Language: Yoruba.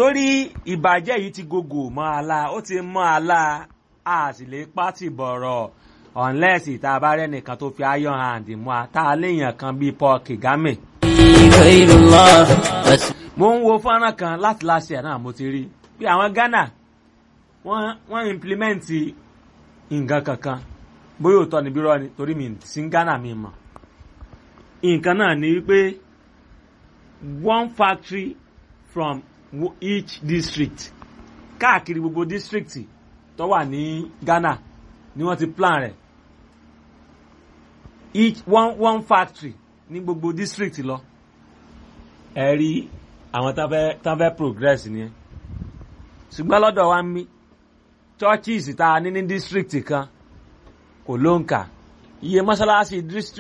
torí ìbàjẹ́ yìí ti gògò mọ́ àlá ó ti mọ́ àlá a sì lè pátì bọ̀rọ̀ unless ìta bá rẹ́ nìkan tó fi iron hand mú a tá a léèyàn kan bíi Paul Kagame. غير الله بس mo ń wo fọ́nrán kan láti láṣẹ náà mo ti rí bí àwọn Ghana wọ́n wọ́n implement nǹkan kankan bóyá òótọ́ ni bírọ́ ni torí mi sí Ghana mi mọ̀ nǹkan náà ni wípé one factory from wo- each district káàkiri gbogbo district tó wà ní Ghana ni wọ́n ti plan rẹ̀ each one one factory ní gbogbo district lọ ẹ rí àwọn tán fẹ́ tán fẹ́ progress ni ẹ ṣùgbọ́n lọ́dọ̀ wa ń mí churches tá a ní ní district kan kò ló ń kà iye mọ́ṣáláṣí district